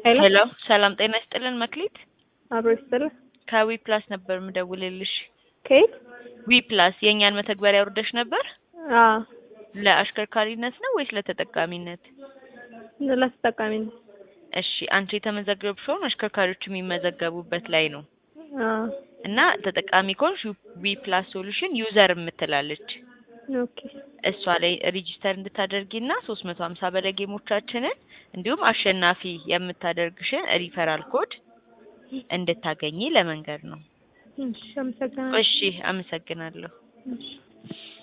ሄሎ ሄሎ ሰላም ጤና ይስጥልን መክሊት አብሮ ይስጥልህ። ከዊ ፕላስ ነበር ምደውልልሽ ከየት? ዊ ፕላስ የእኛን መተግበሪያ አውርደሽ ነበር አዎ ለአሽከርካሪነት ነው ወይስ ለተጠቃሚነት ለተጠቃሚ ነው። እሺ አንቺ የተመዘገብሽውን አሽከርካሪዎች የሚመዘገቡበት ላይ ነው አዎ እና ተጠቃሚ ከሆንሽ ዊ ፕላስ ሶሉሽን ዩዘር የምትላለች ኦኬ እሷ ላይ ሬጂስተር እንድታደርጊና ሶስት መቶ ሀምሳ በላይ ጌሞቻችንን እንዲሁም አሸናፊ የምታደርግሽን ሪፈራል ኮድ እንድታገኚ ለመንገድ ነው። እሺ አመሰግናለሁ። እሺ አመሰግናለሁ። እሺ